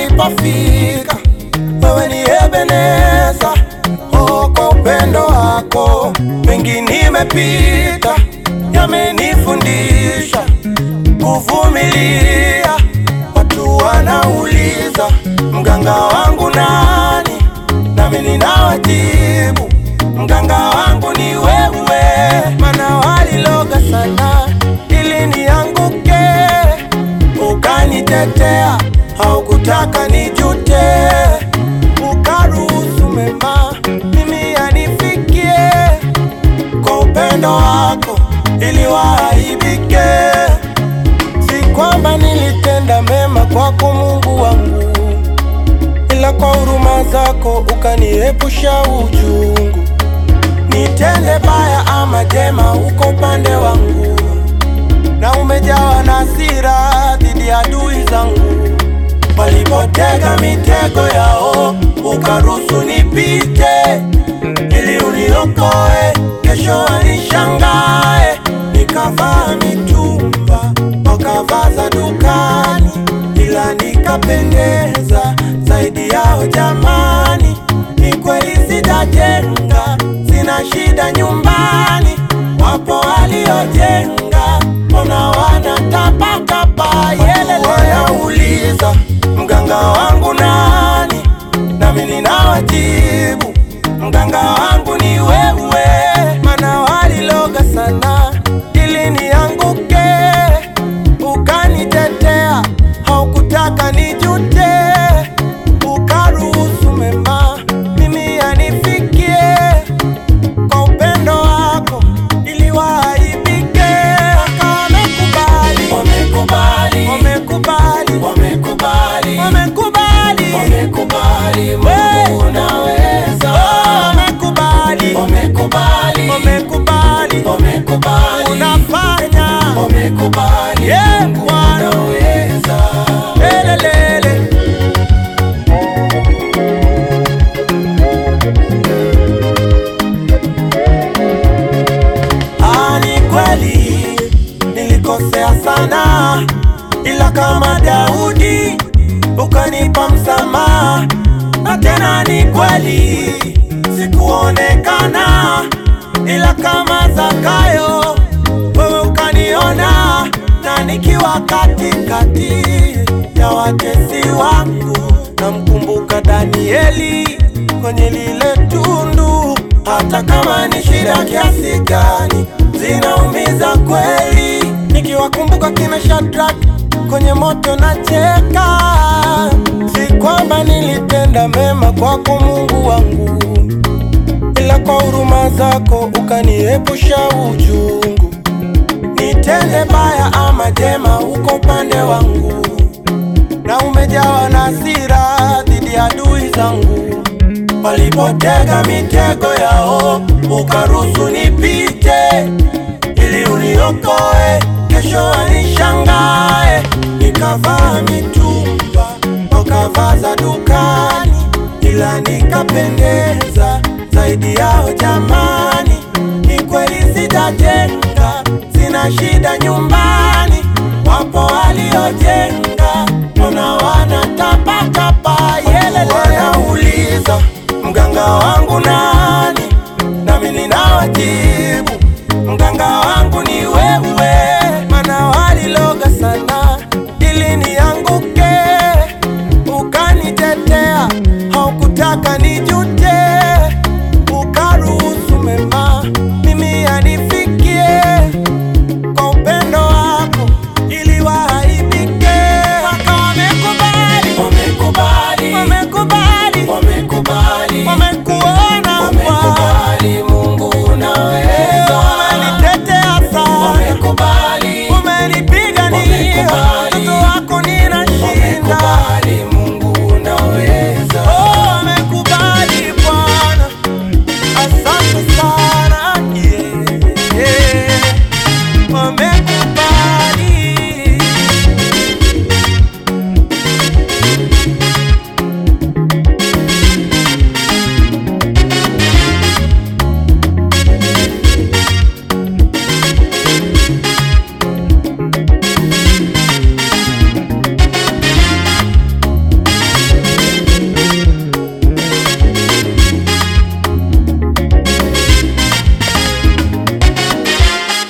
nilipofika, wewe ni Ebeneza. Oh, kwa upendo wako mengi nimepita, yamenifundisha kuvumilia. Watu wanauliza mganga wangu nani, nami ninawajibu mganga wangu ni wewe, mana waliloga sana ili nianguke, ukanitetea, haukutaka nijute, ukaruhusu mema mimi yanifikie, kwa upendo wako ili waaibike. Si kwamba nilitenda mema kwako Mungu wangu, ila kwa huruma zako ukaniepusha uchungu. Nitende baya ama jema, uko upande wangu, na umejawa na hasira dhidi ya adui zangu. Walipotega mitego yao, ukaruhusu nipite, ili uniokoe, kesho wanishangae. Nikavaa mitumba, wakavaa za dukani, ila nikapendeza zaidi yao. Jamani, ni kweli sijajenga, sina shida nyumbani. Wapo waliojenga, mbona wanatapatapa? Yelele, wanauliza mganga wangu nani, nami ninawajibu mganga wangu ni wewe, mana waliloga sana ili nianguke, ukanitetea, haukutaka nijute, ukaruhusu mema mimi yanifikie, kwa upendo wako ili waaibike. Wamekubali, Wamekubali, wamekubali, wamekubali, wamekubali, wamekubali, Hey! Mungu unaweza. wamekubali, Wamekubali, wamekubali, wamekubali, unafanya wamekubali, Yeah, Mungu Bwana. unaweza. lelelele. Ah, ni kweli nilikosea sana, ila kama Daudi ukanipa msamaha, na tena ni kweli sikuonekana, ila kama Zakayo wewe ukaniona, na nikiwa katikati ya watesi wangu, namkumbuka Danieli kwenye lile tundu hata kama ni shida kiasi gani, zinaumiza kweli. Nikiwakumbuka kina Shadrach kwenye moto na cheka. Si kwamba nilitenda mema kwako Mungu wangu, ila kwa huruma zako ukaniepusha uchungu. Nitende baya ama jema, uko upande wangu, na umejawa na hasira dhidi ya adui zangu walipotega mitego yao, ukaruhusu nipite, ili uniokoe, kesho wanishangae. Nikavaa mitumba, wakavaa za dukani, ila nikapendeza zaidi yao. Jamani, ni kweli sijajenga, sina shida nyumbani. Wapo waliojenga, mbona wanatapatapa? Yelele, wanauliza mganga wangu nani, nami ninawajibu mganga wangu ni wewe, mana waliloga sana ili nianguke, ukanitetea, haukutaka ni